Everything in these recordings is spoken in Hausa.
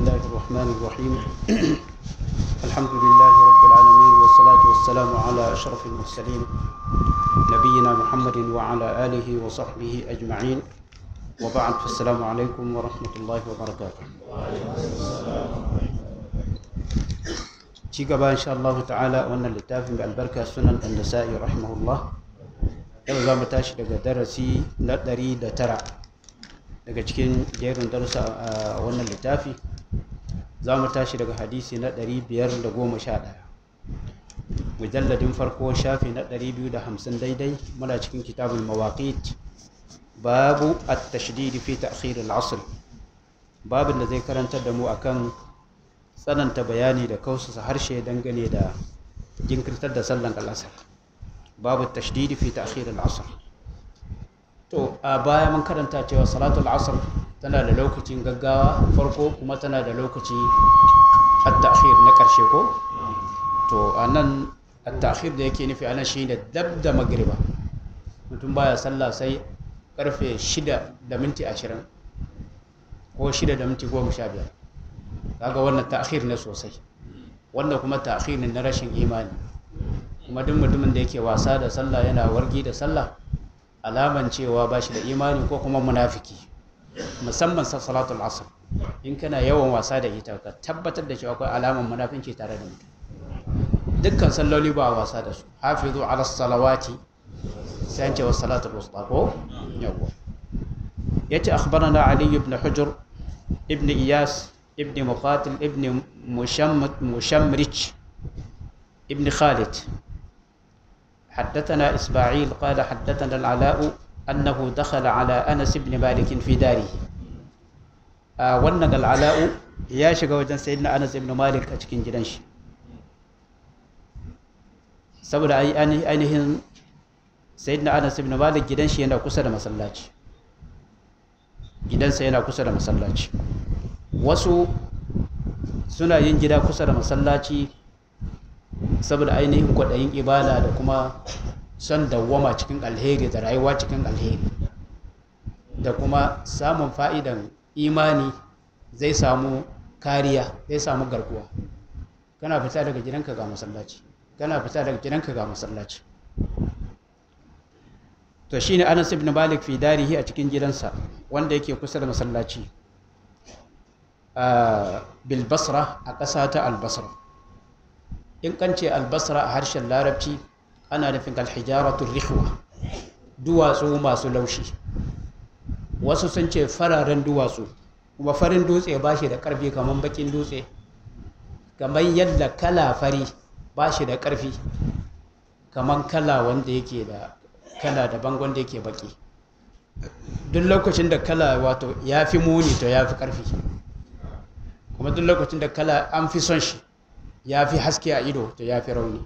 الله الرحمن الرحيم الحمد لله رب العالمين والصلاة والسلام على أشرف المرسلين نبينا محمد وعلى آله وصحبه أجمعين وبعد فالسلام عليكم ورحمة الله وبركاته ci gaba insha Allah ta'ala wannan littafin mai albarka sunan an-nasa'i rahimahullah yau za mu tashi daga darasi na ɗari da tara daga cikin jerin darussa a wannan littafi za mu tashi daga hadisi na ɗari biyar da goma sha ɗaya mujalladin farko shafi na ɗari biyu da hamsin daidai muna cikin kitabul mawaqit babu at-tashdid fi ta'khir al-asr babin da zai karantar da mu akan tsananta bayani da kausasa harshe dangane da jinkirtar da sallan al'asar babu tashdidi fi ta'khir al'asr to a baya mun karanta cewa salatul asr tana da lokacin gaggawa farko kuma tana da lokaci at-ta'khir na karshe ko to anan at-ta'khir da yake nufi anan shine dab da magriba mutum baya sallah sai karfe 6 da minti 20 ko 6 da minti 15 kaga wannan ta'khir ne sosai wannan kuma ta'khir ne na rashin imani kuma duk mutumin da yake wasa da sallah yana wargi da sallah alaman cewa ba shi da imani ko kuma munafiki musamman sa salatul asr in kana yawan wasa da ita ka tabbatar da cewa akwai alaman munafinci tare da mutum dukkan salloli ba wasa da su hafizu ala salawati sai an ce wa salatul wusta ko yawa yace akhbarana ali ibn hujr ibn iyas ابن مقاتل ابن مشمت مشمرج ابن خالد حدثنا إسماعيل قال حدثنا العلاء أنه دخل على أنس بن مالك في داره آه ونن العلاء يا شيخ وجن سيدنا أنس بن مالك أشكين جدنش saboda ainihin sayyidina anas ibn malik gidan shi yana kusa da masallaci gidansa yana kusa da masallaci wasu suna yin gida kusa da masallaci saboda ainihin kwaɗayin ibada da kuma son dawwama cikin alheri da rayuwa cikin alheri da kuma samun fa'idan imani zai samu kariya zai samu garkuwa kana fita daga gidanka ga masallaci kana fita daga gidanka ga masallaci to shine Anas ibn Malik fi darihi a cikin gidansa wanda yake kusa da masallaci bilbasra a ƙasa ta albasra in kan ce albasra a harshen larabci ana nufin alhijaratun rihwa duwatsu masu laushi wasu sun ce fararen duwatsu kuma farin dutse ba shi da ƙarfi kamar bakin dutse kamar yadda kala fari ba shi da ƙarfi kamar kala wanda yake da kala daban wanda yake baki duk lokacin da kala wato ya fi muni to ya fi ƙarfi kuma duk lokacin da kala an fi son shi ya fi haske a ido to ya fi rauni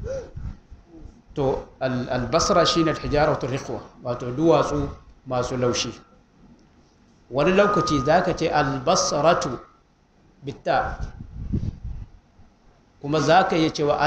to albasra shi ne hijaratu rikwa wato duwatsu masu laushi wani lokaci za ka ce albasratu bitta kuma za ka yi cewa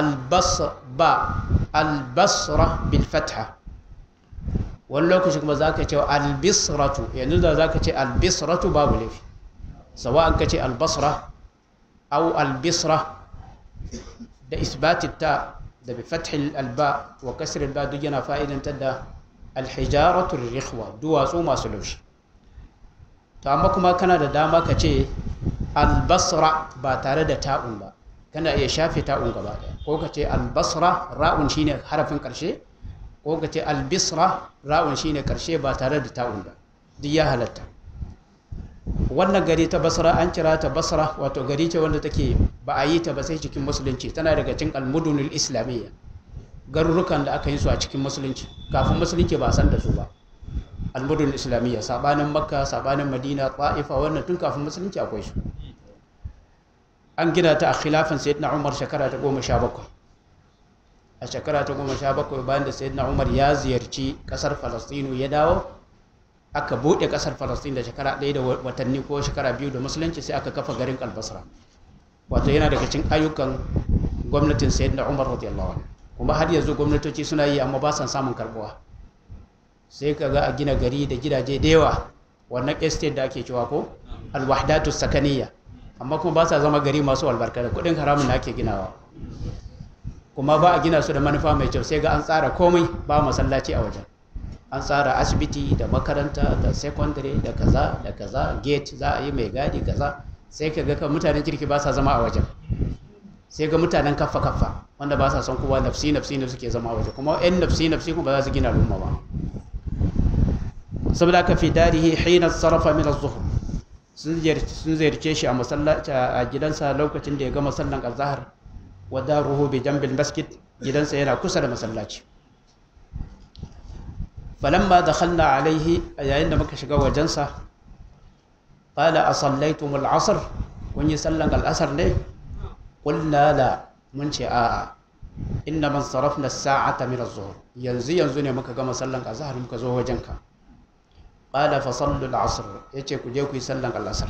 albasra bilfatha wani lokaci kuma za ka cewa albisratu yanzu da za ka ce albisratu babu laifi سواء كتي البصرة أو البصرة ده إثبات التاء ده بفتح الباء وكسر الباء دجنا فائدة تدى الحجارة الرخوة دوا سوما سلوش تاما كما كان ده داما كتي البصرة باتارة ده تاء با كان يشافي تاء غبا ko kace albasra ra'un shine harafin karshe ko kace albisra ra'un shine karshe ba tare da ta'un ba duk ya halatta wannan gari ta basra an kira ta basra wato gari ce wanda take ba a yi ta ba sai cikin musulunci tana daga cikin almudunul islamiyya garurukan da aka yi su a cikin musulunci kafin musulunci ba san da su ba almudunul islamiyya sabanin makka sabanin madina ta'ifa wannan tun kafin musulunci akwai su an gina ta a khilafin sayyidina umar shekara ta goma sha bakwai a shekara ta goma sha bakwai bayan da sayyidina umar ya ziyarci kasar falastinu ya dawo aka buɗe ƙasar falastin da shekara ɗaya da watanni ko shekara biyu da musulunci sai aka kafa garin albasra wato yana daga cikin ayyukan gwamnatin sayyid na umar radiyallahu anhu kuma har yanzu gwamnatoci suna yi amma ba san samun karbuwa sai ka ga a gina gari da gidaje da yawa wannan estate da ake cewa ko alwahdatu sakaniya amma kuma ba sa zama gari masu albarka da kudin haramun da ake ginawa kuma ba a gina su da manufa mai kyau sai ga an tsara komai ba masallaci a wajen an tsara asibiti da makaranta da secondary da kaza da kaza gate za a yi mai gadi kaza sai ka ga mutanen kirki ba sa zama a wajen sai ga mutanen kaffa kaffa wanda ba sa son kowa nafsi nafsi ne suke zama a waje kuma yan nafsi nafsi kuma ba za su gina al'umma ba saboda ka fi darihi hina sarrafa min az-zuhr sun ziyarce shi a masallaci a gidansa lokacin da ya gama sallan azhar wa daruhu bi jambil masjid gidansa yana kusa da masallaci falamma dakhalna alaihi yayin da muka shiga wajensa qala asallaitum al-asr kun yi sallan al-asr ne qulna la mun ce a'a inna man sarafna as-sa'ata min az-zuhr yanzu yanzu ne muka gama sallan azhar muka zo wajenka qala fa sallu al-asr yace ku je ku yi sallan al-asr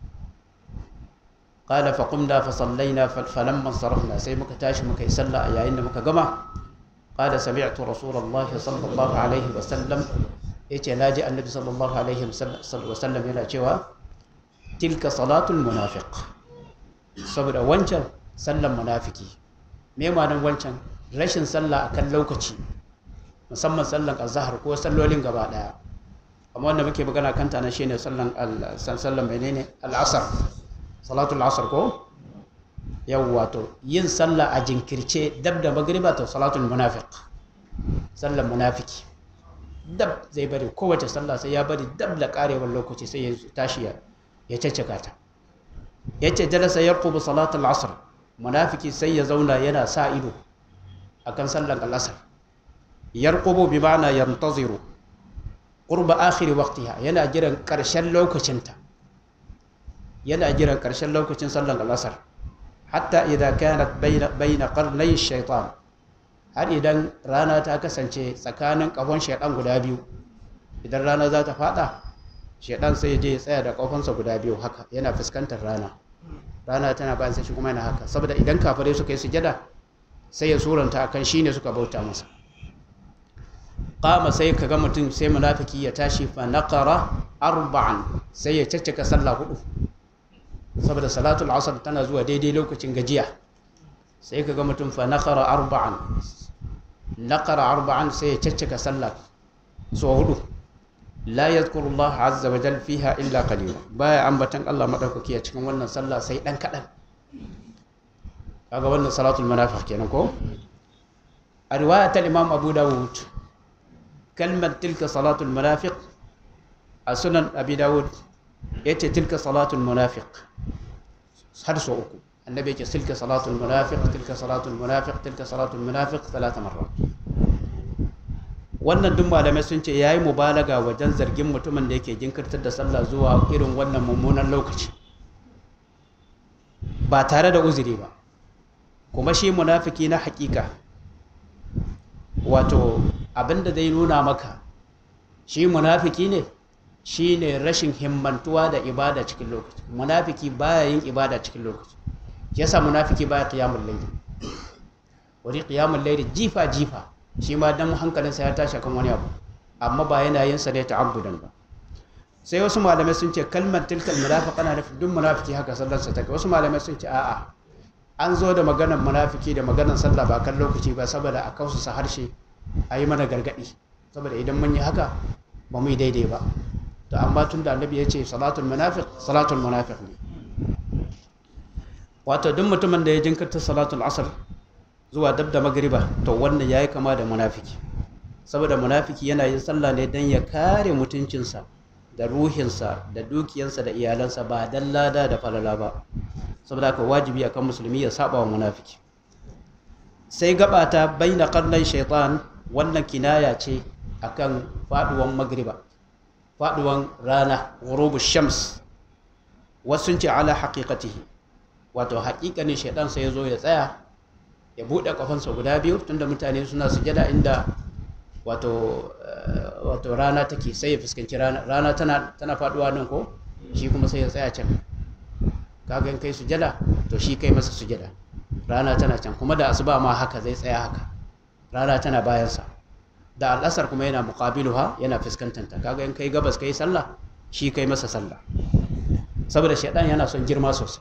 qala fa qumna fa sallaina falamma sarafna sai muka tashi muka yi sallah yayin da muka gama qala sami'tu rasulullahi sallallahu alaihi wa sallam yace naji annabi sallallahu alaihi wa sallam yana cewa tilka salatul munafiq saboda wancan sallan munafiki me ma'anar wancan rashin sallah akan lokaci musamman sallan azhar ko sallolin gaba daya amma wanda muke magana kanta na shine sallan sallan menene al-asr salatul asr ko yawwa to yin sallah a jinkirce dab da magriba to salatul munafiq sallan munafiki dab zai bari kowace sallah sai ya bari dab da karewar lokaci sai ya tashi ya ya caccaka ta yace jalasa yarqubu salatul asr munafiki sai ya zauna yana sa ido akan sallan al-asr yarqubu bi ma'ana yantaziru qurba akhir waqtiha yana jiran karshen lokacinta yana jiran karshen lokacin sallan al-asr hatta idza kanat bayna bayna qarnay shaytan har idan rana ta kasance tsakanin kafon shaydan guda biyu idan rana za ta fada shaydan sai ya je ya tsaya da kafonsa guda biyu haka yana fuskantar rana rana tana bayan sai shi kuma yana haka saboda idan kafirai suka yi sujada sai ya suranta akan shine suka bauta masa qama sai kaga mutum sai munafiki ya tashi fa naqara arba'an sai ya caccaka sallah hudu saboda salatul asr tana zuwa daidai lokacin gajiya sai kaga mutum fa naqara arba'an naqara arba'an sai ya caccaka sallah so hudu la yadhkuru Allah azza wa jalla fiha illa qalila baya ambatan Allah madaukaki a cikin wannan sallah sai dan kadan kaga wannan salatul munafiq kenan ko a riwayat al-imam Abu Dawud kalmar tilka salatul munafiq a sunan Abi Dawud yace tilka salatul munafiq har so uku annabi yake tilka salatul munafiq tilka salatul munafiq tilka salatul munafiq talata marrat wannan duk malamai sun ce yayi mubalaga wajen zargin mutumin da yake jinkirtar da sallah zuwa irin wannan mummunan lokaci ba tare da uzuri ba kuma shi munafiki na hakika wato abinda zai nuna maka shi munafiki ne shi ne rashin himmantuwa da ibada cikin lokaci munafiki baya yin ibada cikin lokaci yasa munafiki baya qiyamul layl wani qiyamul layl jifa jifa shi ma dan hankalinsa ya tashi kan wani abu amma ba yana yin sa ne ta'abbudan ba sai wasu malamai sun ce kalmar tilkal munafiq ana nufin duk munafiki haka sallarsa take wasu malamai sun ce a'a an zo da maganar munafiki da maganar sallah ba kan lokaci ba saboda a kausa harshe a yi mana gargadi saboda idan mun yi haka ba mu yi daidai ba to amma tun da annabi ya ce salatul munafiq salatul munafiq ne wato duk mutumin da ya jinkirta salatul asr zuwa dab da magriba to wannan yayi kama da munafiki saboda munafiki yana yin sallah ne dan ya kare mutuncinsa da ruhinsa da dukiyansa da iyalansa ba dan lada da falala ba saboda haka wajibi akan musulmi ya saba wa munafiki sai gabata baina qarnai shaitan wannan kinaya ce akan faduwan magriba faduwan rana ghurubu shams wasu ce ala haqiqatihi wato haƙiƙanin shaitan sai ya zo ya tsaya ya buɗe kafansa guda biyu tunda mutane suna sujada inda wato wato rana take sai ya fuskanci rana rana tana tana faduwa nan ko shi kuma sai ya tsaya can kaga in kai sujada to shi kai masa sujada rana tana can kuma da asuba ma haka zai tsaya haka rana tana bayansa da al'asar kuma yana muqabiluha yana fuskantanta kaga in kai gabas kai sallah shi kai masa sallah saboda shaidan yana son girma sosai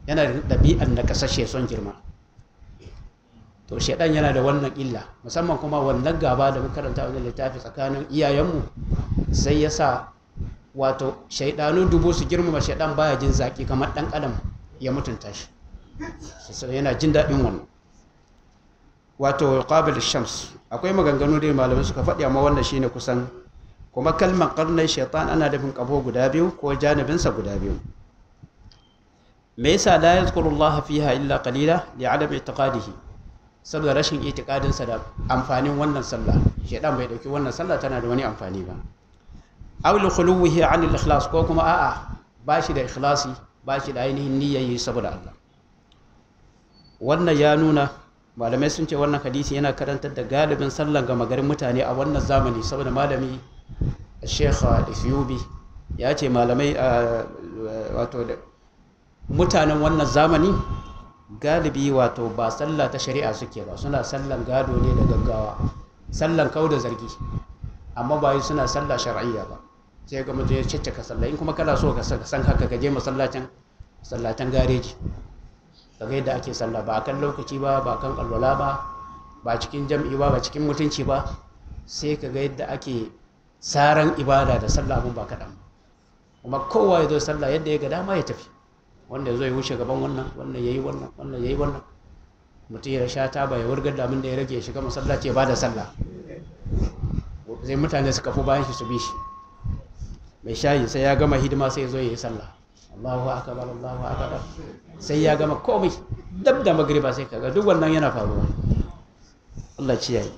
yana da ɗabi'an na kasashe son girma to shaidan yana da wannan illa musamman kuma wannan gaba da muka karanta wajen littafi tsakanin iyayenmu sai ya sa wato shaidanu dubu su girmama shaidan baya jin zaki kamar ɗan adam ya mutunta shi sai yana jin daɗin wannan wato qabil shams akwai maganganu da malamai suka faɗi amma wannan shine kusan kuma kalmar karnai shaitan ana dafin kafo guda biyu ko janibinsa guda biyu me yasa la yazkuru Allah fiha illa qalila li adam i'tiqadihi saboda rashin i'tiqadin sa da amfanin wannan sallah shaitan bai dauki wannan sallah tana da wani amfani ba aw li khuluwihi an al ikhlas ko kuma a'a bashi da ikhlasi bashi da ainihin niyyayi saboda Allah wannan ya nuna malamai sun ce wannan hadisi yana karantar da galibin sallan gama garin mutane a wannan zamani saboda malami sheikh al-ethiopi ya ce malamai wato mutanen wannan zamani galibi wato ba sallah ta shari'a suke ba suna sallan gado ne da gaggawa sallan kau da zargi amma ba yi suna sallah shar'iyya ba sai ga mutum ya caccaka sallah in kuma kana so ka san haka ka je masallacin masallacin gareji daga yadda ake sallah ba kan lokaci ba ba kan alwala ba ba cikin jam'i ba ba cikin mutunci ba sai ka ga yadda ake saran ibada da sallah abun ba kaɗan kuma kowa ya zo sallah yadda ya ga dama ya tafi wanda ya zo ya wuce gaban wannan wannan ya yi wannan wannan ya yi wannan mutum ya sha taba ya wurgar da abin da ya rage ya shiga masallaci ya ba da sallah sai mutane su kafu bayan shi su bi shi mai shayi sai ya gama hidima sai ya zo ya yi sallah Allahu akbar Allahu akbar sai ya gama komai dab da magriba sai kaga duk wannan yana faruwa Allah ci yayi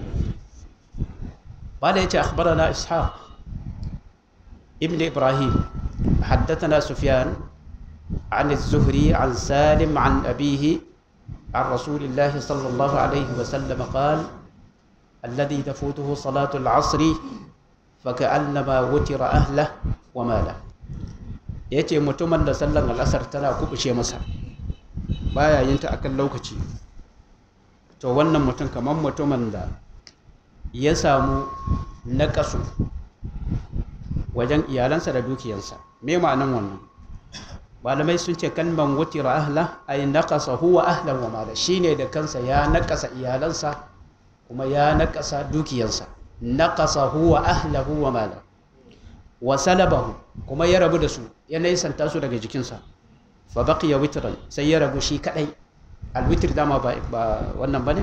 bada yace akhbarana ishaq ibn ibrahim حدثنا سفيان عن الزهري عن سالم عن أبيه عن رسول الله صلى الله عليه وسلم قال الذي تفوته صلاة العصر فكأنما وتر أهله وماله ya ce mutumin da sallan al'asar tana kubuce masa baya yin ta akan lokaci to wannan mutum kamar mutumin da ya samu naƙasu wajen iyalansa da dukiyansa me ma'anan wannan malamai sun ce kalman wutira ahla ay naqasa huwa ahlan wa mala shine da kansa ya naƙasa iyalansa kuma ya naƙasa dukiyansa naqasa huwa ahlahu wa mala wa salabahu kuma ya rabu da su ya naisanta su daga jikinsa fa baqiya witran sai ya rabu shi kadai alwitr dama ba wannan bane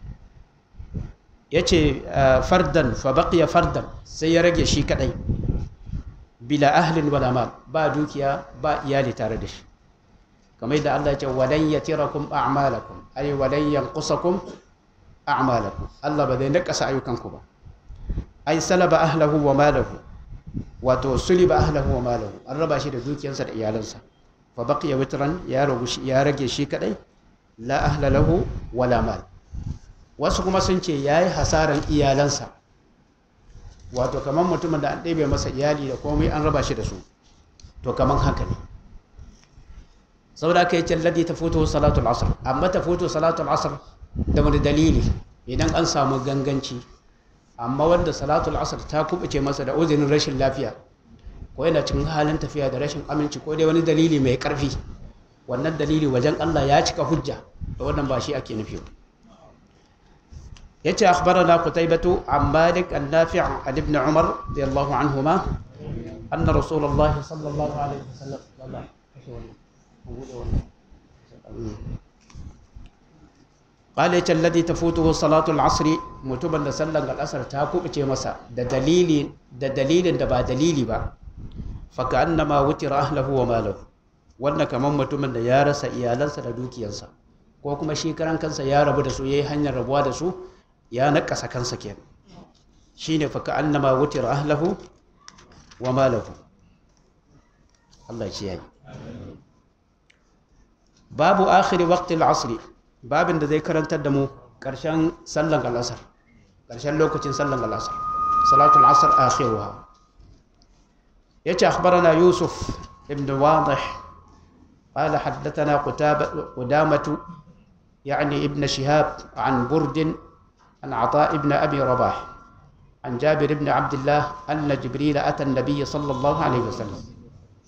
yace fardan fa baqiya fardan sai ya rage shi kadai bila ahlin wala mal ba dukiya ba iyali tare da shi kamar yadda Allah ya ce walan yatirakum a'malakum ay walan yanqusakum a'malakum Allah ba zai nakasa ayyukanku ba ay salaba ahlahu wa malahu wato suliba ahlahu wa malahu an raba shi da dukiyarsa da iyalansa fa baqiya witran ya ragu ya rage shi kadai la ahla lahu wala mal wasu kuma sun ce yayi hasaran iyalansa wato kaman mutumin da an ɗebe masa iyali da komai an raba shi da su to kaman haka ne saboda kai ce ladi ta fito salatul asr amma ta fito salatul asr da wani dalili idan an samu ganganci amma wanda salatul asr ta kubuce masa da uzurin rashin lafiya ko yana cikin halin tafiya da rashin aminci ko dai wani dalili mai karfi wannan dalili wajen Allah ya cika hujja da wannan ba shi ake nufi yace akhbarana qutaybatu an malik an nafi' an ibn umar radiyallahu anhuma anna rasulullah sallallahu alaihi wasallam قال يت الذي تفوته صلاة العصر متوبا da sallan al'asar ta kubuce masa da dalili da dalilin da ba dalili ba fa ka'annama wutira ahlahu wa malahu wannan kaman mutumin da ya rasa iyalansa da dukiyarsa ko kuma shi karan kansa ya rabu da su yayi hanyar rabuwa da su ya nakasa kansa kenan shine fa ka'annama wutira ahlahu wa malahu Allah ya yi babu akhiri waqti al-asr babin da zai karantar da mu ƙarshen sallan al'asar ƙarshen lokacin sallan al'asar salatul asar akhiruha yace akhbarana yusuf ibn wadih قال حدثنا قتابة قدامة يعني ابن شهاب عن برد عن عطاء ابن أبي رباح عن جابر بن عبد الله أن جبريل أتى النبي صلى الله عليه وسلم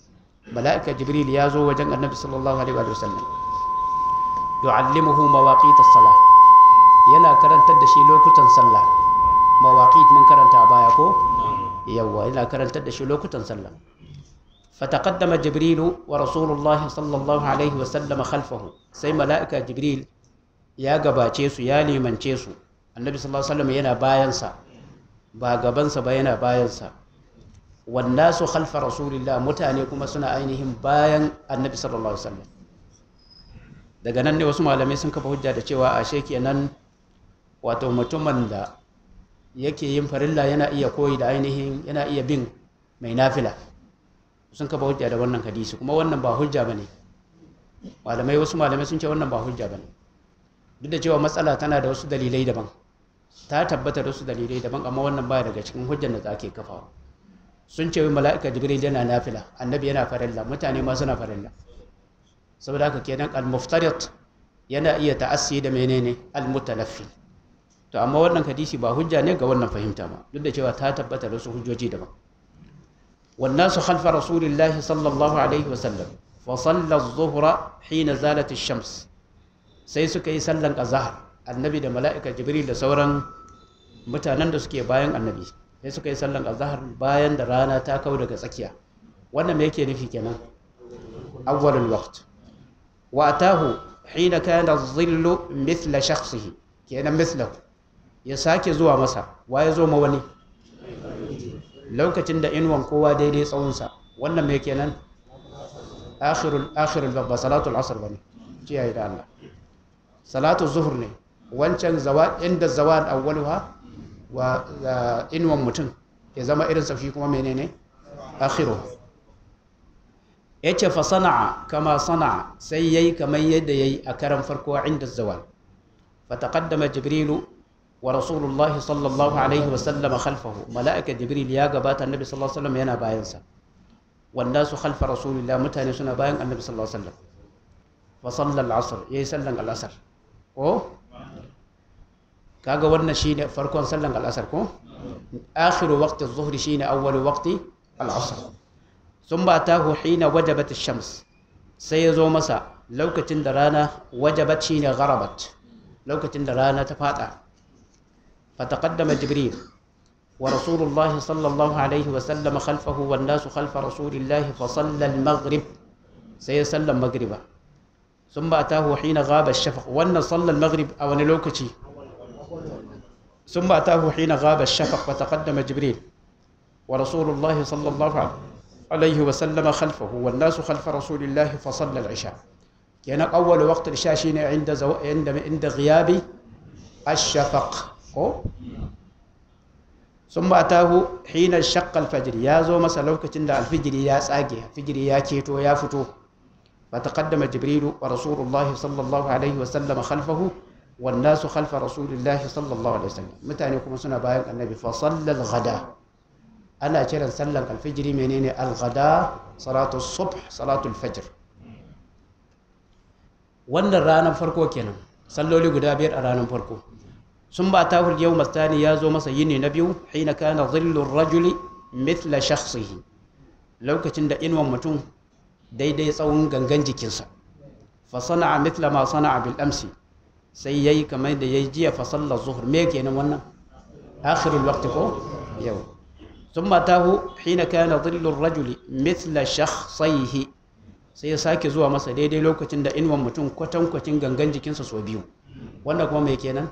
mala'ika jibril ya zo wajen annabi sallallahu alaihi wa sallam yu'allimuhu mawaqit as-salah yana karantar da shi lokutan sallah mawaqit mun karanta a baya ko yawa yana karantar da shi lokutan sallah fataqaddama jibril wa rasulullahi sallallahu alaihi wa sallam khalfahu sai mala'ika jibril ya gabace su ya limance su annabi sallallahu alaihi wa sallam yana bayansa ba gabansa ba yana bayansa wannasu khalfa rasulillah mutane kuma suna ainihin bayan annabi sallallahu alaihi wasallam daga nan ne wasu malamai sun kafa hujja da cewa ashe kenan wato mutumin da yake yin farilla yana iya koyi da ainihin yana iya bin mai nafila sun kafa hujja da wannan hadisi kuma wannan ba hujja bane malamai wasu malamai sun ce wannan ba hujja bane duk da cewa matsala tana da wasu dalilai daban ta tabbata da wasu dalilai daban amma wannan baya daga cikin hujjar da ake kafawa sun ce mala'ika jibril yana nafila annabi yana farilla mutane ma suna farilla saboda haka kenan al-muftarit yana iya ta'assi da menene al-mutalaffi to amma wannan hadisi ba hujja ne ga wannan fahimta ba duk da cewa ta tabbata da wasu hujjoji daban والناس خلف رسول الله صلى الله عليه وسلم فصلى الظهر حين زالت الشمس sai suka yi sallan azhar annabi da mala'ika jibril da sauran mutanen da suke bayan annabi sai suka yi sallan azhar bayan da rana ta kau daga tsakiya wannan me yake nufi kenan awwalul waqt wa atahu hina kana dhillu mithla shakhsihi kenan mithlahu ya sake zuwa masa wa ya zo ma wani lokacin da inuwan kowa daidai tsawonsa wannan me kenan akhirul akhirul ba salatul asr bane ciyayi da Allah salatu zuhur ne wancan zawa inda zawad awwaluha wa inwan mutum ya zama irin sa shi kuma menene akhiru yace fa sana'a kama sana'a sai yayi kamar yadda yayi a karan farko inda zawal fa taqaddama jibrilu wa rasulullahi sallallahu alaihi wa sallam khalfahu malaika jibril ya gabata annabi sallallahu alaihi wasallam yana bayan sa wanda su khalfa rasulillah mutane suna bayan annabi sallallahu alaihi wasallam fa sallal asr yayi sallan al-asr ko kaga wannan shine farkon sallan al-asr ko akhiru waqti adh-dhuhri shine awwalu waqti al-asr thumma atahu hina wajabat ash-shams sai yazo masa lokacin da rana wajabat shine gharabat lokacin da rana ta fada fataqaddama jibril wa rasulullahi sallallahu alaihi wa sallam khalfahu wan nasu khalfa rasulillahi fa salla al-maghrib sai ya sallan maghriba ثم أتاه حين غاب الشفق وأن صلى المغرب أو نلوكتي ثم أتاه حين غاب الشفق وتقدم جبريل ورسول الله صلى الله عليه وسلم خلفه والناس خلف رسول الله فصلى العشاء كان أول وقت العشاء شين عند زو... عند عند غياب الشفق ثم أتاه حين شق الفجر يا زو مسلوكة الفجر يا ساقي الفجر يا كيتو يا فتو فتقدم جبريل ورسول الله صلى الله عليه وسلم خلفه والناس خلف رسول الله صلى الله عليه وسلم متى يكون سنة بايق النبي فصلى الغداء أنا كيرا سلم الفجر منين الغداء صلاة الصبح صلاة الفجر wannan ranar farko kenan salloli guda biyar a ranar farko sun ba ta yau mastani ya zo masa yini na biyu hina kana zillur rajuli mithla shakhsihi lokacin da inuwan mutum daidai tsawon gangan jikinsa fa sana'a mithla ma sana'a bil amsi sai yayi kamar da yayi jiya fa sallar zuhur me kenan wannan akhirul waqti ko yau thumma tahu hina kana dhillu ar-rajuli mithla shakhsayhi sai ya sake zuwa masa daidai lokacin da inuwan mutum kwatankwacin gangan jikinsa so biyu wannan kuma me kenan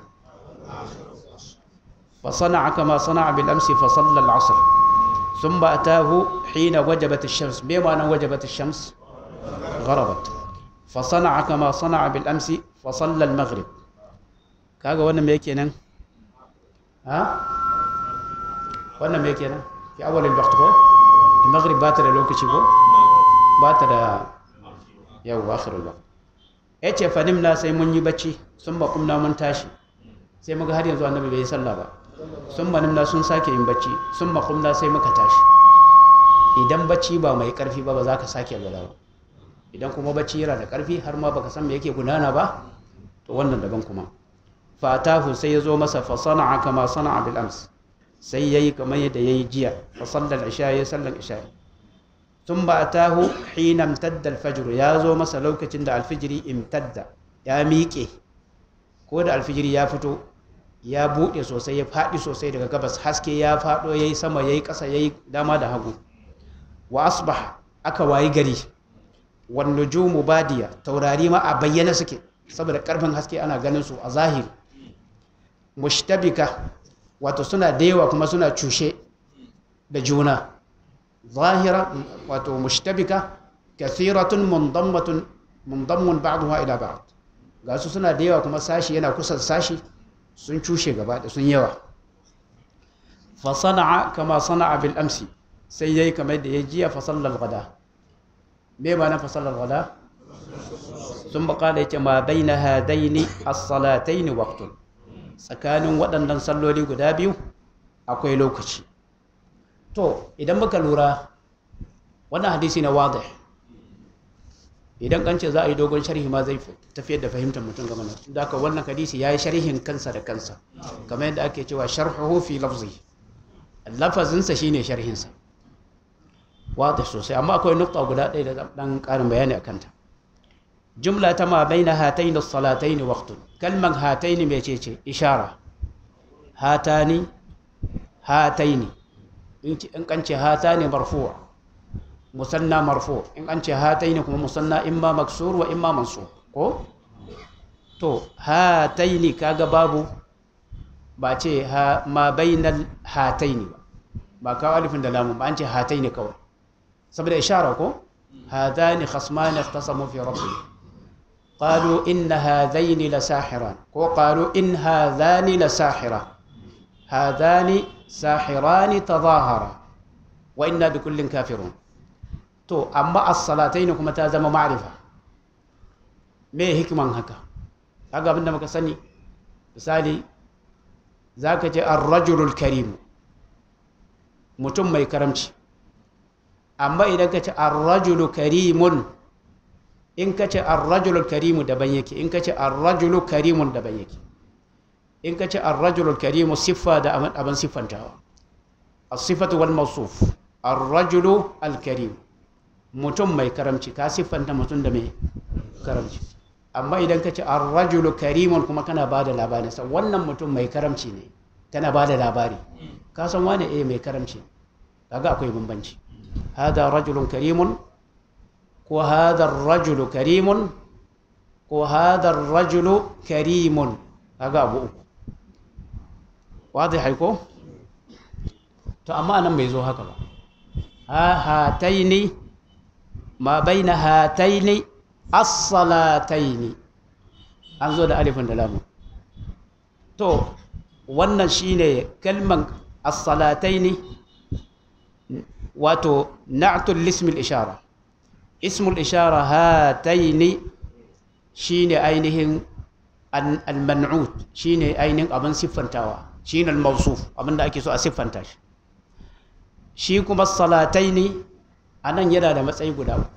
fa sana'a kama sana'a bil amsi fa salla al-asr ثم أتاه حين وجبت الشمس بما أن وجبت الشمس غربت فصنع كما صنع بالأمس فصلى المغرب كاغا وانا ميكينا ها وانا ميكينا في أول الوقت كو المغرب باتر لوكشي كو باتر يو آخر الوقت yace fa nimna sai mun yi bacci sun ba kumna mun tashi sai muga har yanzu annabi bai yi sallah ba sun manimna sun sake yin bacci sun makumna sai muka tashi idan bacci ba mai karfi ba ba za ka sake alwala ba idan kuma bacci yana da karfi har ma baka san me yake gudana ba to wannan daban kuma fatahu sai ya zo masa fa sana'a kama sana'a bil ams sai yayi kamar yadda yayi jiya fa sallal isha ya sallan isha sun ba tahu hina imtadda alfajr ya zo masa lokacin da alfijiri imtadda ya miƙe ko da alfijiri ya fito ya buɗe sosai ya faɗi sosai daga gabas haske ya faɗo ya yi sama ya yi ƙasa ya yi dama da hagu wa asbaha aka wayi gari wan nujumu badiya taurari ma a bayyana suke saboda ƙarfin haske ana ganin su a zahiri mushtabika wato suna da yawa kuma suna cushe da juna zahira wato mushtabika kathiratun mundammatun mundammun ba'daha ila ba'd ga su suna da yawa kuma sashi yana kusa sashi sun cushe gaba da sun yawa fa sana'a kama sana'a bil amsi sai yayi kamar da ya jiya fa sallal gada me ba na fa sallal gada sun bakala yace ma baina hadaini as-salataini waqtun tsakanin waɗannan salloli guda biyu akwai lokaci to idan muka lura wannan hadisi na wadih idan kan ce za a yi dogon sharhi ma zai tafiyar da fahimtar mutum game da haka wannan hadisi ya yi sharhin kansa da kansa kamar yadda ake cewa sharhuhu fi lafzi lafazinsa shine sharhinsa wadih sosai amma akwai nukta guda ɗaya da ɗan ƙarin bayani a kanta jumla ta ma bai na hatai da salatai ne waktun kalman hatai ne mai ce ishara hatani hatai ne in kan ce hata ne marfuwa musanna marfu in an ce hatai ne kuma musanna imma maksur wa imma mansur ko to hatai ne kaga babu ba ce ma bainal hatai ne ba kawo alifin da lamun ba an ce hatai ne kawai saboda ishara ko hadani khasmani ikhtasamu fi rabbihim قالوا إن هذين لساحران وقالوا إن هذان لساحران هذان ساحران تظاهرا وإنا بكل كافرون تو أما الصلاتين كما تازم معرفة me hikman haka haka abinda muka sani misali za ka ce arrajulul karimu mutum mai karamci amma idan ka ce arrajulu karimun in ka ce arrajulul karimu daban yake in ka ce arrajulu karimun daban yake in ka ce arrajulul karimu siffa da abin siffantawa as-sifatu wal mawsuf arrajulu al-karim mutum mai karamci ka siffanta mutum da mai karamci amma idan ka ce arrajulu karimun kuma kana ba da labari sa wannan mutum mai karamci ne kana ba da labari ka san wane eh mai karamci kaga akwai bambanci hada rajulun karimun ko hada rajulu karimun ko hada rajulu karimun kaga abu uku wadai haiko to amma nan bai zo haka ba ha hataini ma baina hataini as-salataini an zo da alifin da lamu to wannan shine kalman as-salataini wato na'tul lismil ishara ismul ishara hataini shine ainihin al-man'ut shine ainihin abin siffantawa shine al-mawsuf abin da ake so a siffanta shi shi kuma salataini anan yana da matsayi guda uku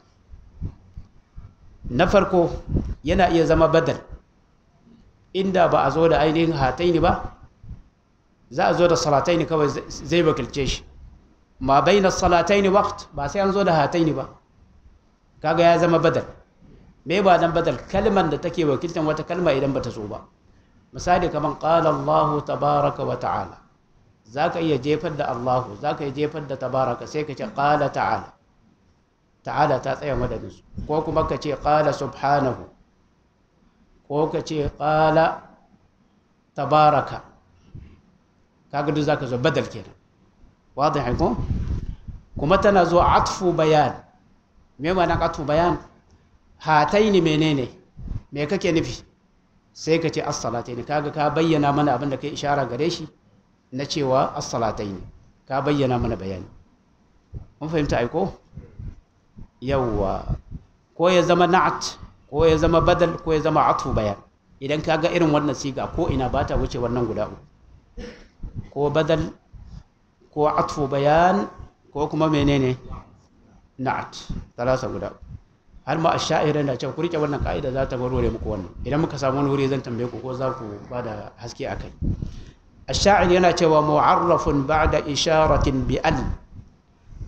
na farko yana iya zama badal inda ba a zo da ainihin hataini ba za a zo da salataini kawai zai wakilce shi ma bai na salataini waqt ba sai an zo da hataini ba kaga ya zama badal me ba dan badal kalman da take wakiltan wata kalma idan bata zo ba misali kaman qala Allah tabaraka wa ta'ala zaka iya jefar da Allah zaka iya jefar da tabaraka sai ka ce qala ta'ala ta'ala ta tsaya madadin su ko kuma ka ce qala subhanahu ko ka ce qala tabaraka kaga duk zaka zo badal kenan واضح ko kuma tana zo atfu bayan me ma'anar atfu bayan hataini menene me kake nufi sai ka ce as-salataini kaga ka bayyana mana abin da kai ishara gare shi na cewa as-salataini ka bayyana mana bayani mun fahimta ai ko yawwa ko ya zama na'at ko ya zama badal ko ya zama atfu bayan idan ka ga irin wannan siga ko ina ba ta wuce wannan guda uku ko badal ko atfu bayan ko kuma menene na'at talasa guda har ma asha'ira da cewa ku rike wannan ka'ida za ta warware muku wannan idan muka samu wani wuri zan tambaye ku ko za ku ba da haske akai asha'ir yana cewa mu'arrafun ba'da isharatin bi al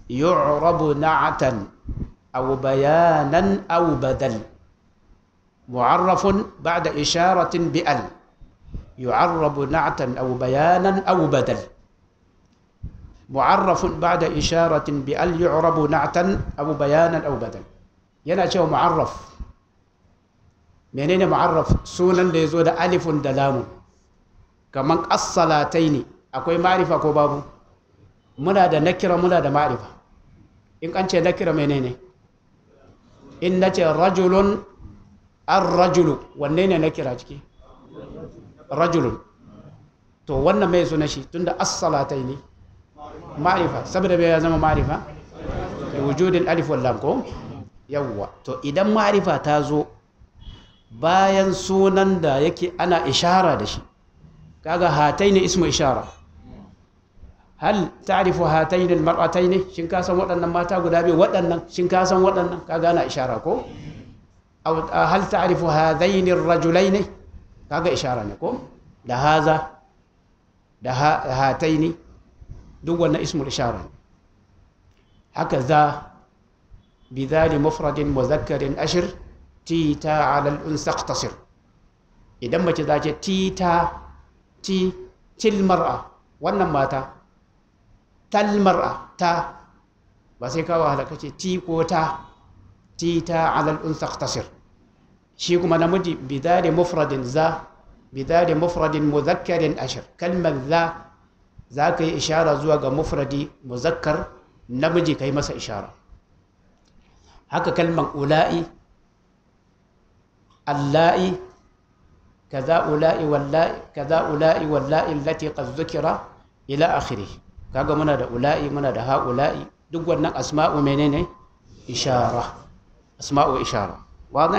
yu'rabu na'atan aw bayanan aw badal mu'arrafun ba'da isharatin bi al yu'arrabu na'atan aw bayanan aw badal mu'arrafun ba'da isharatin bi al yu'rabu na'tan aw bayanan aw badal yana cewa mu'arraf menene mu'arraf sunan da yazo da alifun da lamun kaman as-salataini akwai ma'rifa ko babu muna da nakira muna da ma'rifa in an ce nakira menene in nace rajulun ar-rajulu wanne ne nakira ciki rajulun to wannan mai suna shi tunda as-salataini ma'rifa saboda bai ya zama ma'rifa da wujudin alif wal lam ko yawwa to idan ma'rifa ta zo bayan sunan da yake ana ishara da shi kaga hataini ismu ishara hal ta'rifu hataini almar'ataini shin ka san waɗannan mata guda biyu waɗannan shin ka san waɗannan kaga ana ishara ko aw hal ta'rifu hadaini arrajulaini kaga ishara ne ko da haza da hataini duk wannan ismul ishara ne haka za bidhali mufradin mudhakkarin ashir tita ala al-unsa iqtasir idan mace za ce tita ti til mar'a wannan mata tal mar'a ta ba sai kawo halaka ce ti ko ta tita ala al-unsa iqtasir shi kuma namiji bidhali mufradin za bidhali mufradin mudhakkarin ashir kalmar za za ka yi ishara zuwa ga mufradi muzakkar namiji ka yi masa ishara haka kalmar ula'i alla'i kaza ula'i walla'i kaza ula'i walla'i allati qad dhukira ila akhirih kaga muna da ula'i muna da haula'i duk wannan asma'u menene ishara asma'u ishara wadih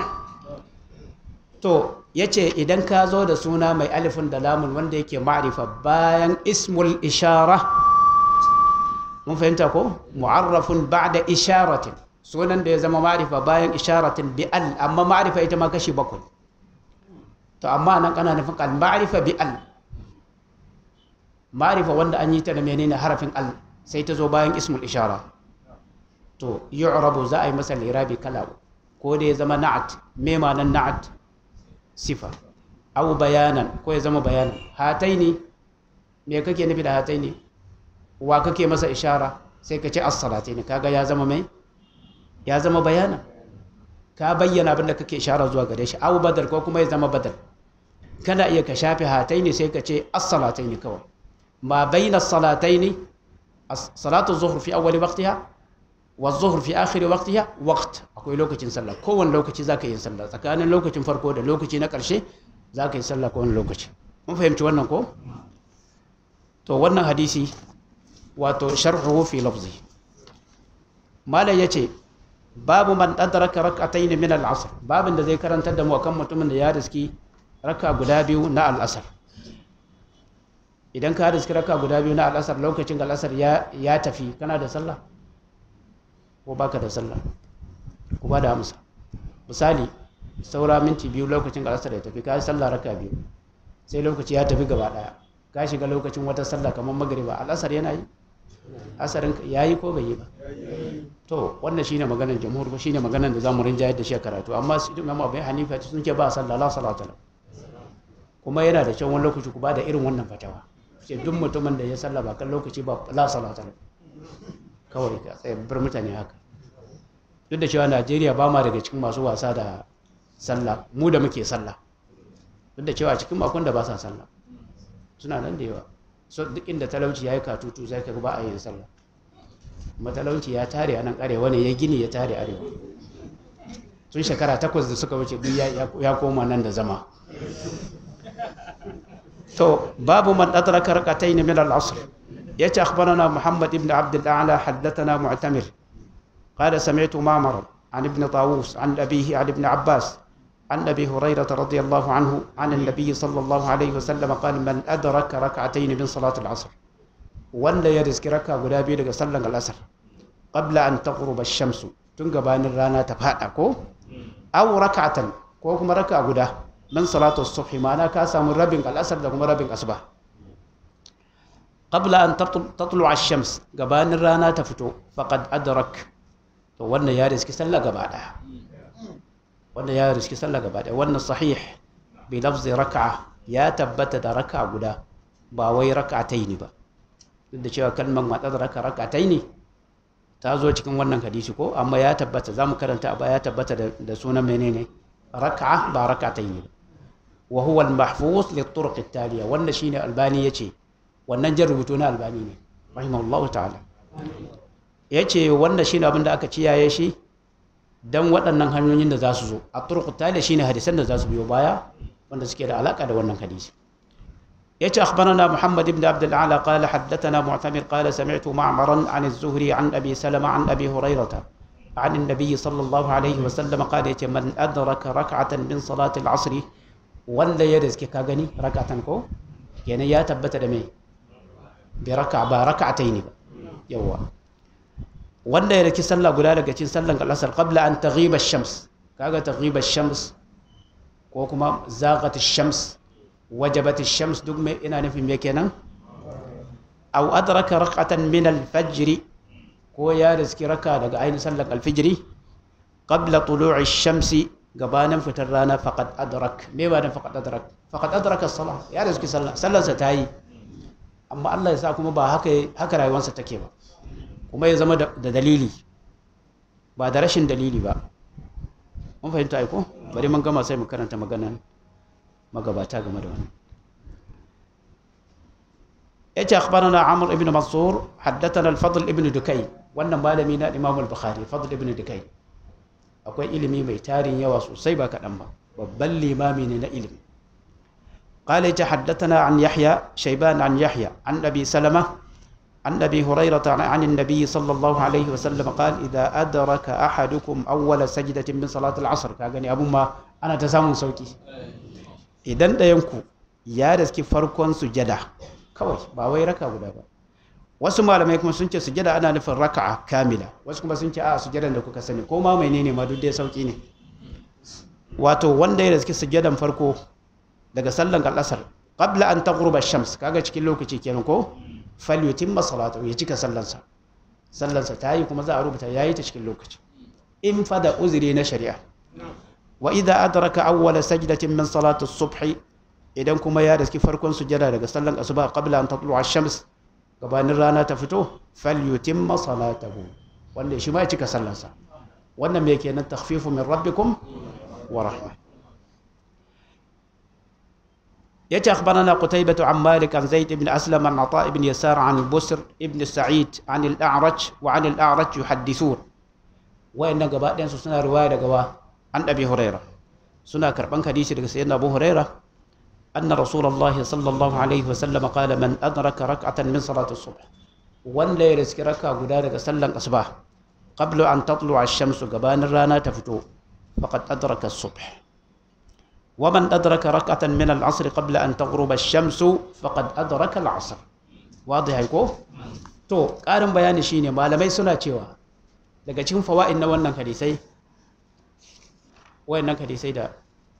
to yace idan ka zo da suna mai alifin da lamun wanda yake ma'rifa bayan ismul ishara mun fahimta ko mu'arrafun ba'da isharatin sunan da ya zama ma'rifa bayan isharatin bi al amma ma'rifa ita ma kashi bakwai to amma nan kana nufin al ma'rifa bi al ma'rifa wanda an yi ta da menene harafin al sai ta zo bayan ismul ishara to yu'rabu za a yi masa lirabi kala ko da ya zama na'at me ma'anan na'at sifa aw bayanan ko ya zama bayanan hataini me kake nufi da hataini wa kake masa ishara sai ka ce as-salataini kaga ya zama mai ya zama bayanan ka bayyana abin da kake ishara zuwa gare shi aw badal ko kuma ya zama badal kana iya ka shafe hataini sai ka ce as-salataini kawai ma bayna as-salataini salatu zuhr fi awwali waqtiha wa zuhr fi akhir waqtiha waqt akwai lokacin sallah kowane lokaci zaka yi sallah tsakanin lokacin farko da lokaci na karshe zaka yi sallah kowane lokaci mun fahimci wannan ko to wannan hadisi wato sharhuhu fi lafzi malai yace babu man adraka rak'atayn min al-asr babin da zai karantar da mu akan mutumin da ya riski raka guda biyu na al-asr idan ka riski raka guda biyu na al-asr lokacin al-asr ya ya tafi kana da sallah ko baka da sallah ku ba da amsa misali saura minti biyu lokacin al-asr ya tafi ka yi sallah raka biyu sai lokaci ya tafi gaba daya ka shiga lokacin wata sallah kamar magriba al-asr yana yi asarin yayi ko bai yi ba to wannan shine maganar jamhur ba shine maganar da zamu rinjayar da shi a karatu amma su Imam Abu Hanifa sun ce ba sallah la salata la kuma yana da kyau wani lokaci ku ba da irin wannan fatawa sai duk mutumin da ya sallah ba kan lokaci ba la salata la kawai ka tsaye bar mutane haka duk da cewa Najeriya ba ma daga cikin masu wasa da sallah mu da muke sallah duk da cewa cikin makon da ba sa sallah suna nan da yawa so duk inda talauci ya yi katutu zai ka ba a yin sallah matalauci ya tare a nan arewa ne ya gini ya tare arewa tun shekara takwas da suka wuce duk ya koma nan da zama to babu man adraka rak'atayn min al-asr yace akhbarana muhammad ibn abd al-a'la haddathana mu'tamir qala sami'tu ma'mar عن ابن طاووس عن أبيه عن ابن عباس عن أبي هريرة رضي الله عنه عن النبي صلى الله عليه وسلم قال من أدرك ركعتين من صلاة العصر wanda ya riski raka guda biyu daga sallan al'asar qabla an taghruba ash-shamsu tun gabanin rana ta fada ko aw rak'atan ko kuma raka guda min salatu as-subh ma'ana ka samu rabin al'asar da kuma rabin asuba qabla an tatlu ash-shams gabanin rana ta fito faqad adrak to wannan ya riski sallah gaba daya wannan ya riski sallah gaba daya wannan sahih bi lafzi rak'a ya tabbata da raka'a guda ba wai rak'ataini ba duk da cewa kalmar matsadraka rak'ataini ta zo cikin wannan hadisi ko amma ya tabbata zamu karanta ba ya tabbata da sunan menene raka'a ba rak'ataini ba wa huwa al-mahfuz li turuq at-taliya wannan shine albani yace wannan jan rubutu na albani ne rahimahullahu ta'ala yace wannan shine abin da aka ciyaye shi dan waɗannan hanyoyin da za su zo a turuq at-taliya shine hadisan da za su biyo baya wanda suke da alaka da wannan hadisi yace akhbarana muhammad ibn abd al-ala qala haddathana mu'tamir qala sami'tu ma'maran 'an az-zuhri 'an abi salama 'an abi hurairah عن النبي صلى الله عليه وسلم قال من أدرك ركعة من صلاة العصر wanda ya riske ka gani rakatan ko kenan ya tabbata da me bi raka ba raka'atai ne ba yawa wanda ya riki sallah guda daga cikin sallan al-asr qabla an taghiba ash-shams kaga taghiba ash-shams ko kuma zaghat ash-shams wajabat ash-shams duk me ina nufin me kenan aw adraka rak'atan min al-fajr ko ya riski raka daga ainihin sallan al-fajr qabla tulu'i ash-shamsi gabanin fitar rana faqad adrak me ba dan faqad adrak faqad adraka as-salah ya riski sallah sallarsa ta yi amma Allah ya sa kuma ba haka haka rayuwarsa take ba kuma ya zama da dalili ba da rashin dalili ba mun fahimta ai ko bari mun gama sai mu karanta maganan magabata game da wannan yace akhbarana amr ibn mansur haddathana al-fadl ibn dukay wannan malami na imam al-bukhari fadl ibn dukay akwai ilimi mai tarin yawa sosai ba kaɗan ba babban limami ne na ilimi قال حدثنا عن يحيى شيبان عن يحيى عن أبي سلمة عن أبي هريرة عن النبي صلى الله عليه وسلم قال إذا أدرك أحدكم أول سجدة من صلاة العصر كأغني أبو ما أنا تسامن صوتي إذن دا ينكو يا رزكي فرقون سجدة كوي باوي ركا ولا با wasu malamai kuma sun ce sujada ana nufin raka'a kamila wasu kuma sun ce a sujadan da kuka sani ko ma menene ma duk dai sauki ne wato wanda ya riski sujadan farko daga sallan al'asar qabla an taghruba shams kaga cikin lokaci kenan ko falyutimma salatu ya cika sallansa sallansa ta yi kuma za a rubuta yayi ta cikin lokaci in fa da uzuri na shari'a wa idza adraka awwala sajdatin min salati as-subh idan kuma ya riski farkon sujada daga sallan asuba qabla an tatlu'a ash-shams gabanin rana ta fito falyutimma salatahu wanda shi ma ya cika sallansa wannan me kenan takhfifu min rabbikum wa rahmah يتي أخبرنا قتيبة عن مالك عن زيد بن أسلم عن عطاء بن يسار عن بسر بن سعيد عن الأعرج وعن الأعرج يحدثون وإن قبائل سنة رواية قوا عن أبي هريرة سنة كربان حديث سيدنا أبو هريرة أن رسول الله صلى الله عليه وسلم قال من أدرك ركعة من صلاة الصبح وان لا يرزك ركعة قدارك سلم أصباح قبل أن تطلع الشمس قبان الرانا تفتو فقد أدرك الصبح ومن أدرك ركعة من العصر قبل أن تغرب الشمس فقد أدرك العصر واضح يكو to ƙarin bayani shine malamai suna cewa daga cikin fawa'in na wannan hadisai wayannan hadisai da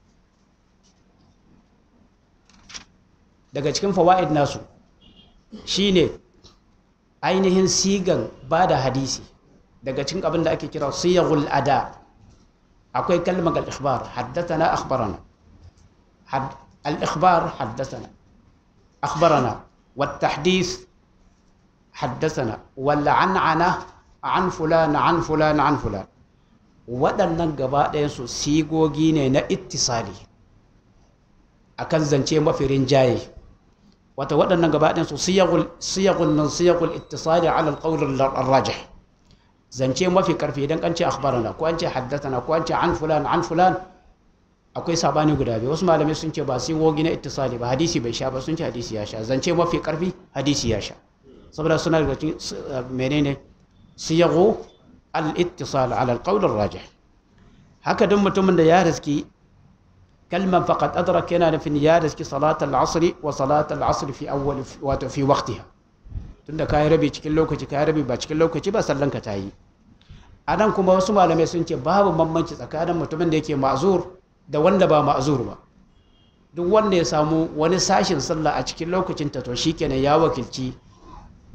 daga cikin fawa'id nasu shine ainihin sigan ba da hadisi daga cikin abin da ake kira siyagul ada akwai kalmar al-ikhbar haddathana akhbarana حد... الإخبار حدثنا أخبرنا والتحديث حدثنا والعنعنة عن فلان عن فلان عن فلان waɗannan gaba ɗayansu sigogi ne na ittisali a kan zance mafi rinjaye wata waɗannan gaba ɗayansu siyagun nan siyagul ittisali ala alƙawar rajih zance mafi ƙarfi idan an ce akhbarana ko an ce haddatana ko an ce an fulan an fulan akwai sabani guda biyu wasu malamai sun ce ba sai wogi na ittisali ba hadisi bai sha ba sun ce hadisi ya sha zance mafi karfi hadisi ya sha saboda suna daga cikin menene siyagu al-ittisal ala al-qawl ar-rajih haka duk mutumin da ya riski kalman faqad adraka yana nufin ya riski salat al-asr wa salat al-asr fi awwal wato fi waqtiha tunda kai rabi cikin lokaci kai rabi ba cikin lokaci ba sallan ka tayi anan kuma wasu malamai sun ce babu bambanci tsakanin mutumin da yake ma'zur da wanda ba ma'azur ba duk wanda ya samu wani sashin sallah a cikin lokacin ta to shikenan ya wakilci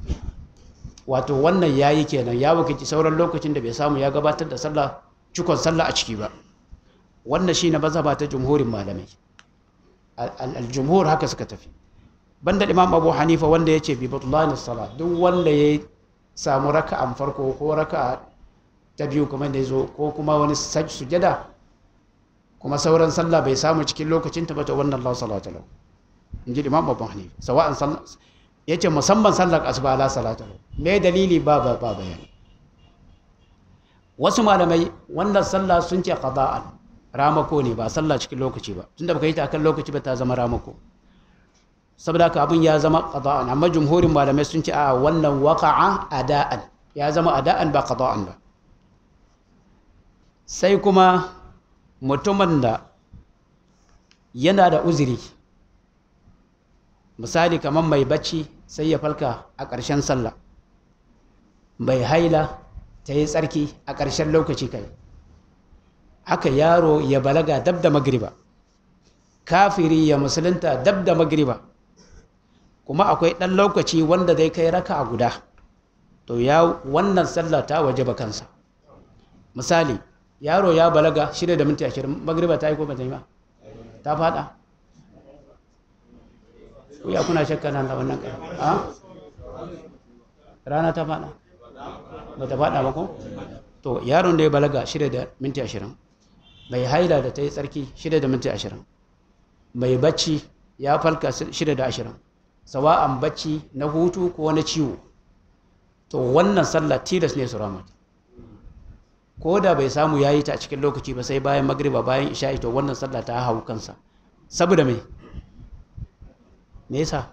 wato wannan yayi kenan ya wakilci sauran lokacin da bai samu ya gabatar da sallah cikon sallah a ciki ba wannan shine mazhaba ta jumhurin malamai al-jumhur haka suka tafi banda imam abu hanifa wanda ya ce bi batulanin sala duk wanda ya samu raka'an farko ko raka'a ta biyu kuma da ya zo ko kuma wani sujada kuma sauran sallah bai samu cikin lokacin ta bata wannan Allah salatu lahu in ji imam abu hanifa sawa'an sallah ya ce musamman sallar asuba ala salatu lahu me dalili ba ba ba bayani wasu malamai wannan sallah sun ce qada'an ramako ne ba sallah cikin lokaci ba tunda baka yi ta akan lokaci ba ta zama ramako saboda haka abin ya zama qada'an amma jumhurin malamai sun ce a wannan waqa'a ada'an ya zama ada'an ba qada'an ba sai kuma mutumin da yana da uzuri misali kamar mai bacci sai ya falka a ƙarshen sallah mai haila ta yi tsarki a ƙarshen lokaci kai haka yaro ya balaga dab da magriba kafiri ya musulunta dab da magriba kuma akwai ɗan lokaci wanda zai kai raka a guda to ya wannan sallah ta waje ba kansa misali yaro ya balaga shida da minti ashirin magriba ta yi ko ba ta yi ba ta fada ku ya kuna shakka nan da wannan kai a rana ta fada ba ta fada ba ko to yaron da ya balaga shida da minti ashirin mai haila da ta yi tsarki shida da minti ashirin mai bacci ya falka shida da ashirin sawa'an bacci na hutu ko na ciwo to wannan sallah tilas ne su ramata ko da bai samu ya yi ta a cikin lokaci ba sai bayan magriba bayan isha'i to wannan sallah ta hau kansa saboda mai me yasa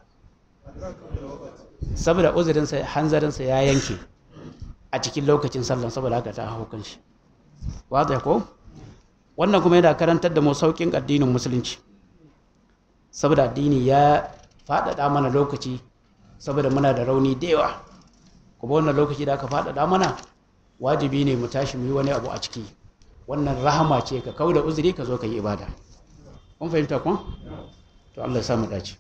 saboda uzurinsa hanzarinsa ya yanke a cikin lokacin sallan saboda haka ta hau kanshi wata ko wannan kuma yana karantar da mu saukin addinin musulunci saboda addini ya faɗaɗa mana lokaci saboda muna da rauni da yawa kuma wannan lokaci da aka faɗaɗa mana wajibi ne mu tashi mu yi wani abu a ciki wannan rahama ce ka kau da uzuri ka zo ka yi ibada kun fahimta kun to Allah ya samu dace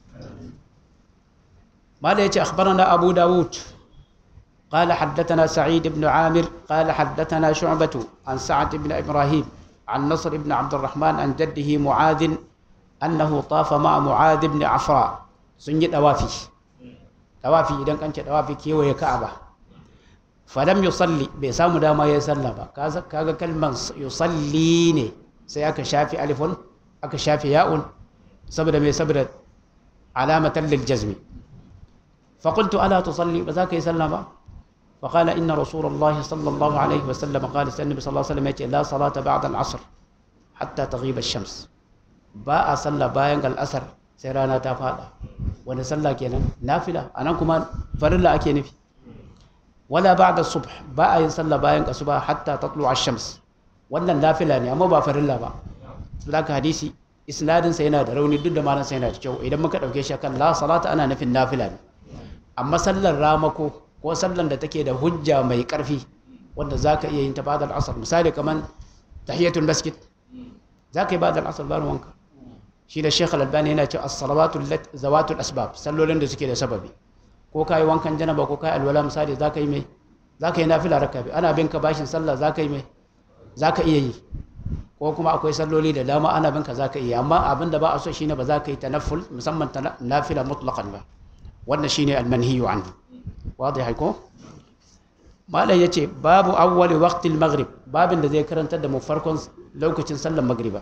mala yace akhbarana abu dawud قال حدثنا سعيد بن عامر قال حدثنا شعبة عن سعد بن إبراهيم عن نصر بن عبد الرحمن عن جده معاذ أنه طاف مع معاذ بن عفراء سنجد دوافي دوافي إذا كانت دوافي كيو كعبة فلم يصلي بسام داما يسلم كذا كلمة يصلي ني سيأك شافي ألف أك شافي ياء سبب مي سبب علامة للجزم فقلت ألا تصلي بذاك يسلم فقال إن رسول الله صلى الله عليه وسلم قال النبي صلى الله عليه وسلم لا صلاة بعد العصر حتى تغيب الشمس باء صلى باين الأسر سيرانا تفادا wani sallah kenan nafila anan kuma farilla ake nufi wala ba'da subh ba a yin sallah bayan asuba hatta tatlu ash-shams wannan nafila ne amma ba farilla ba saboda hadisi isnadin sa yana da rauni duk da malan sa yana da kyau idan muka dauke shi kan la salata ana nufin nafila ne amma sallar ramako ko sallan da take da hujja mai karfi wanda zaka iya yin ta ba'da al-asr misali kaman tahiyatul masjid zaka yi ba'da al-asr bayan wanka shi da Sheikh Al-Albani yana cewa as-salawatu zawatul asbab sallolin da suke da sababi ko kai wankan janaba ko kai alwala misali zaka yi mai zaka yi nafila raka bi ana binka bashin sallah zaka yi mai zaka iya yi ko kuma akwai salloli da dama ana binka zaka iya amma abinda ba a so shine ba zaka yi tanafful musamman nafila mutlaqan ba wannan shine al-manhiyu anhu wadi ko malai yace babu awwali waqtil maghrib babin da zai karantar da mu farkon lokacin sallar magriba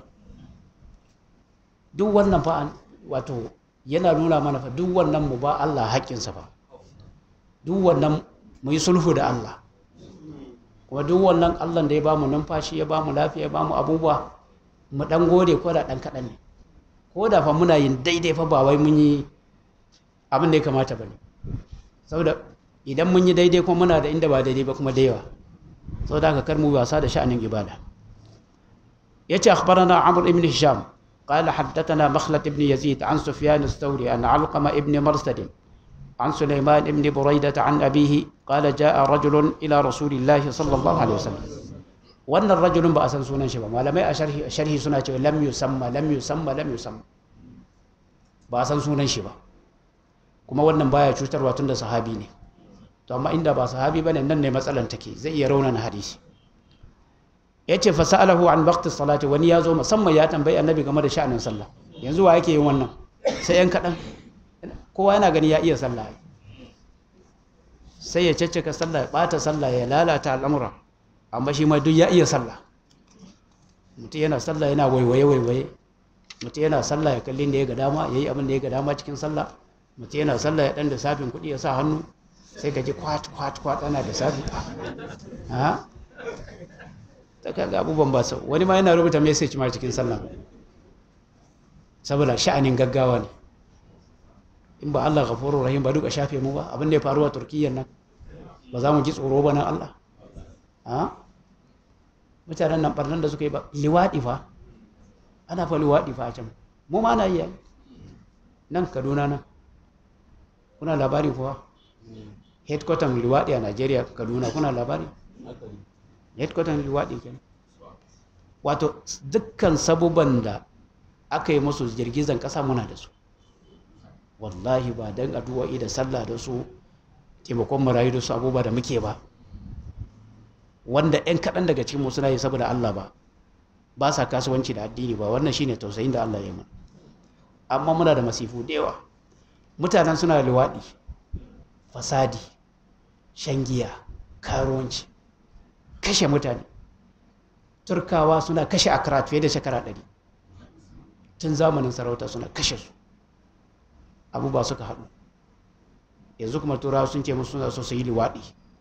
duk wannan fa wato yana nuna mana fa duk wannan mu ba Allah haƙƙinsa fa duk wannan mu yi sulhu da Allah kuma duk wannan Allah da ya bamu numfashi ya bamu lafiya ya bamu abubuwa mu dan gode ko da dan kaɗan ne ko da fa muna yin daidai fa ba wai mun yi abin da ya kamata ba ne saboda idan mun yi daidai kuma muna da inda ba daidai ba kuma da yawa saboda haka kar mu wasa da sha'anin ibada yace akhbarana amr ibn hisham قال حدثنا مخلد بن يزيد عن سفيان الثوري عن علقمة بن مرسد عن سليمان بن بريدة عن أبيه قال جاء رجل إلى رسول الله صلى الله عليه وسلم وأن الرجل بأسن سنة شبا ما لم أشره شره سنة لم يسمى لم يسمى لم يسمى بأسن سنة شبا kuma wannan baya cutarwa tunda sahabi ne to amma inda ba sahabi bane nan ne matsalan take zai iya raunana hadisi yace fa sa'alahu an waqti salati wani ya zo musamman ya tambayi annabi game da sha'anin sallah yanzu wa yake yin wannan sai yan kadan kowa yana gani ya iya sallah sai ya caccaka sallah ya bata sallah ya lalata al'amura amma shi ma duk ya iya sallah mutum yana sallah yana waiwaye waiwaye mutum yana sallah ya kalli da ya ga dama ya yi abin da ya ga dama cikin sallah mutum yana sallah ya dan da safin kuɗi ya sa hannu sai ka ji kwat kwat kwat ana da safi ha ta kaga abubuwan ba sau wani ma yana rubuta message ma cikin sallah saboda sha'anin gaggawa ne in ba Allah ghafurur rahim ba duka shafe mu ba abin da ya faru a turkiyyar nan ba za mu ji tsoro ba nan Allah ha mutanen nan barnan da suka yi ba liwaɗi fa ana fa liwaɗi fa a can mu ma na yi nan kaduna nan kuna labari kuwa headquarter liwaɗi a Najeriya kaduna kuna labari headquarter liwaɗi kenan wato dukkan sabuban da aka yi musu girgizan ƙasa muna da su wallahi ba don addu'o'i da sallah da su taimakon marayu da su abubuwa da muke ba wanda 'yan kaɗan daga cikin mu suna yi saboda Allah ba ba sa kasuwanci da addini ba wannan shine tausayin da Allah ya mana amma muna da masifu da yawa mutanen suna da luwaɗi fasadi shan giya karuwanci kashe mutane turkawa suna kashe akara fiye da shekara ɗari tun zamanin sarauta suna kashe su abubuwa suka haɗu yanzu kuma turawa sun ce musu suna so su yi liwaɗi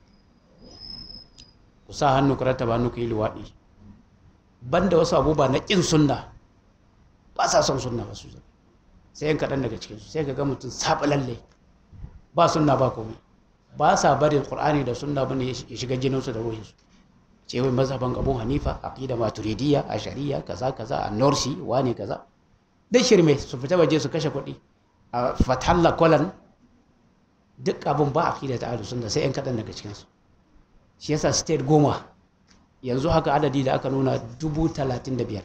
ku sa hannu ku rattaba hannu ku yi liwaɗi banda wasu abubuwa na ƙin sunna ba sa son sunna ba su sai yan kaɗan daga cikinsu sai ka ga mutum saɓa lalle ba sunna ba komai ba sa barin ƙur'ani da sunna bane ya shiga jininsu da ruhinsu ce wai mazhaban abu hanifa aqida maturidiyya a shari'a kaza kaza a norsi wane kaza dai shirme su fita waje su kashe kuɗi a fatalla kwalan duk abin ba aqida ta ahlus sunna sai yan kaɗan daga cikinsu shi yasa state goma yanzu haka adadi da aka nuna dubu talatin da biyar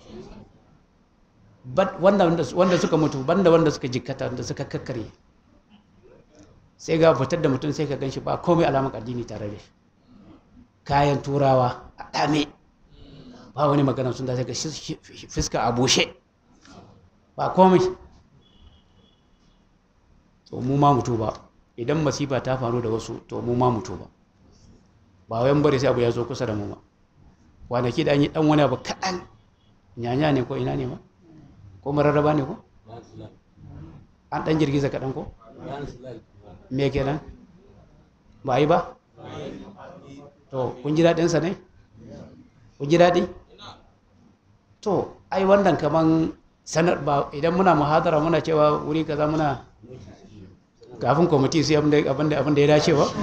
wanda suka mutu banda wanda suka jikkata wanda suka kakkare sai ga fitar da mutum sai ka gan shi ba komai alamar addini tare da shi kayan turawa a dame ba wani magana sun da sai ga fiska a bushe ba komai to mu ma mutu ba idan masifa ta faru da wasu to mu ma mutu ba ba wayan bari sai abu ya zo kusa da mu ba kwanaki da an yi dan wani abu kaɗan nyanya ne ko ina ne ma ko mararraba ne ko an ɗan girgiza kaɗan ko me kenan ba yi ba to kun ji daɗinsa ne kun ji daɗi to ai wannan kaman sanar ba idan muna muhadara muna cewa wuri kaza muna kafin kwamiti su abin da ya dace ba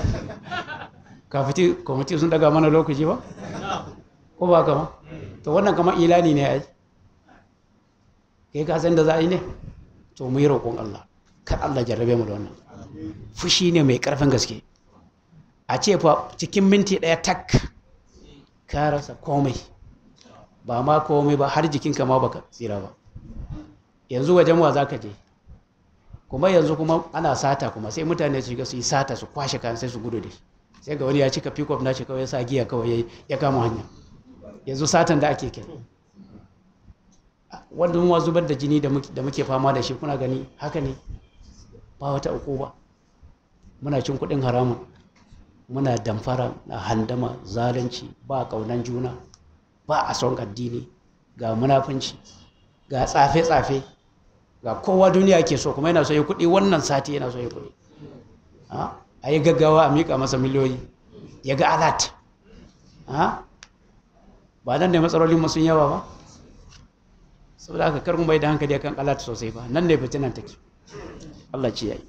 kafin kwamiti sun daga mana lokaci ba ko ba kama to wannan kama ilani ne ai kai ka san da za a yi ne to mu yi roƙon Allah kar Allah jarrabe mu da wannan fushi ne mai ƙarfin gaske a ce fa cikin minti ɗaya tak ka rasa komai ba ma komai ba har jikinka ma baka tsira ba yanzu wajen wa zaka je kuma yanzu kuma ana sata kuma sai mutane su shiga su yi sata su kwashe kayan sai su gudu da shi sai ga wani ya cika pick up na shi kawai ya sa giya kawai ya kama hanya yanzu satan da ake kenan wanda mu zubar da jini da muke fama da shi kuna gani haka ne ba wata uku ba muna cin kuɗin haramun muna damfara na handama zalunci ba ƙaunan juna ba a son addini ga munafunci ga tsafe-tsafe ga kowa duniya ke so kuma yana so ya kuɗi wannan sati yana so ya kuɗi a yi gaggawa a miƙa masa miliyoyi ya ga alat ba nan ne matsalolin sun yawa ba saboda haka kar mu bai da hankali akan alat sosai ba nan ne fitinan take Allah ce yayi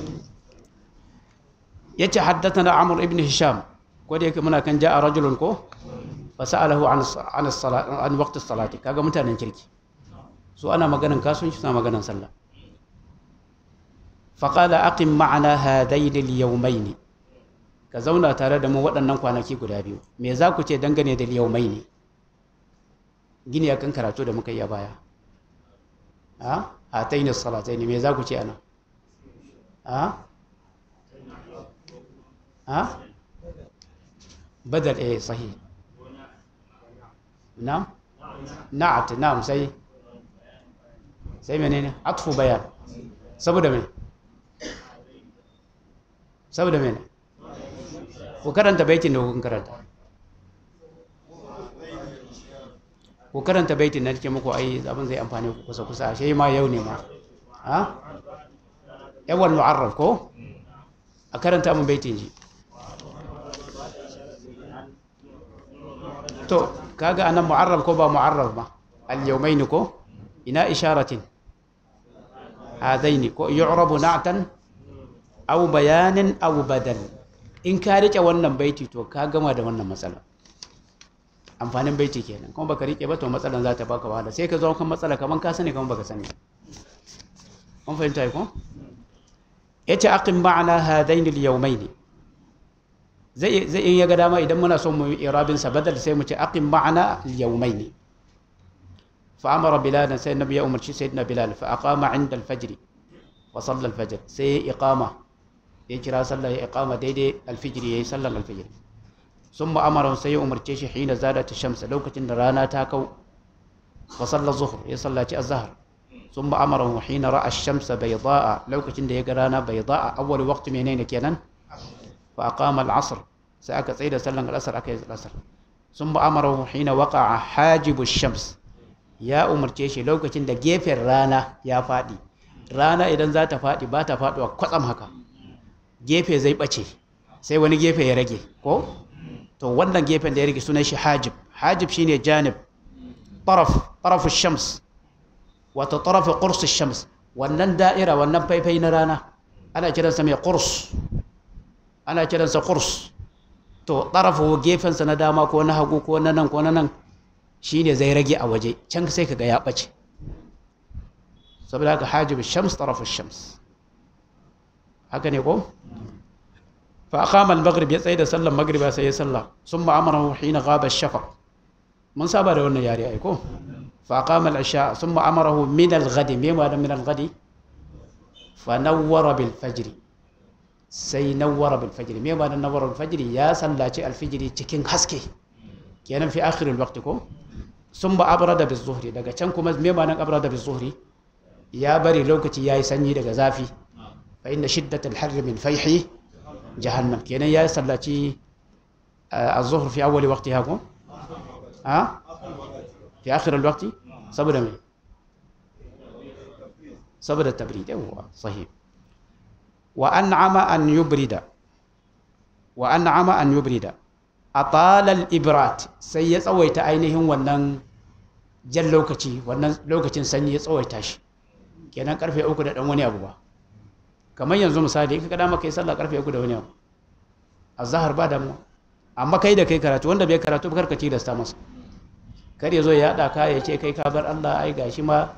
yace haddathana amr ibn hisham ko da yake muna kan ja'a rajulun ko fa sa'alahu an an as-salat an waqt as-salati kaga mutanen kirki su ana maganan kasuwanci suna maganan sallah fa qala aqim ma'ana hadain al-yawmayn ka zauna tare da mu waɗannan kwanaki guda biyu me za ku ce dangane da yawmayn gini akan karatu da muka yi a baya ha hataini as-salatayn me za ku ce ana ha ha badal eh sahih na'am na'at na'am sai sai menene atfu bayan saboda me saboda me ku karanta baitin da kun karanta ku karanta baitin na nake muku ai abin zai amfane ku kusa kusa shi ma yau ne ma ha yawan mu'arraf ko a karanta mun baitin ji to kaga anan mu'arraf ko ba mu'arraf ba al-yawmayn ko ina isharatin hadaini ko yu'rabu na'tan aw bayanin aw badal in ka rike wannan baiti to ka gama da wannan matsala amfanin baiti kenan kuma baka rike ba to matsalan za ta baka wahala sai ka zo kan matsala kaman ka sani kaman baka sani kun fahimta ko yace aqim ma'ana hadain al-yawmayn zai zai in ya ga dama idan muna son mu yi irabin sa badal sai mu ce aqim ma'ana al-yawmayn fa amara bilal sai nabi ya umarci sayyidina bilal fa aqama 'inda al-fajr wa salla al-fajr sai iqama ya kira sallah ya iqama daidai al-fajr yayi sallan al-fajr ثم أمره سي أمر تشي حين زادت الشمس لو كتن رانا تاكو وصلى الظهر يصلى الظهر ثم أمره حين رأى الشمس بيضاء لو كتن رانا بيضاء أول وقت منين كينا فأقام العصر سأك سيد سلم الأسر أكيد الأسر ثم أمره حين وقع حاجب الشمس يا أمر تشي لو كتن جيف رانا يا فادي رانا إذا ذات فادي باتا فادي وقصم هكا gefe zai bace sai wani gefe ya rage ko to wannan gefen da ya rage sunan shi hajib hajib shine janib taraf taraf shams wato taraf qurs shams wannan da'ira wannan faifai na rana ana kiransa mai qurs ana kiransa qurs to tarafu gefen sa na dama ko na hagu ko na nan ko na nan shine zai rage a waje can sai kaga ya bace saboda haka hajib shams taraf shams haka ne ko فأقام المغرب يتسيد صلى المغرب سي صلى ثم أمره حين غاب الشفق من سابا ده wannan yare ai ko فأقام العشاء ثم أمره من الغد مما من الغد فنور بالفجر sai nawwara bil fajr me ba da nawwara bil fajr ya sallaci al fajr cikin haske kenan fi akhiril waqt ko sun ba abrada bis zuhri daga can kuma me ba nan abrada bis zuhri ya bari lokaci yayi sanyi daga zafi fa inna shiddatal harr min fayhi jahannam kenan ya sallaci az-zuhr fi awwal waqtiha ko ha fi akhir al-waqti saboda me saboda tabrid yawa sahih wa an'ama an yubrida wa an'ama an yubrida atala al-ibrat sai ya tsawaita ainihin wannan jan lokaci wannan lokacin sanyi ya tsawaita shi kenan karfe uku da dan wani abu ba kamar yanzu misali in ka kada maka yi sallah karfe uku da wani abu azhar ba damu amma kai da kai karatu wanda bai karatu ba karka tilasta masa kar ya zo ya haɗa ka ya ce kai ka bar Allah ai gashi ma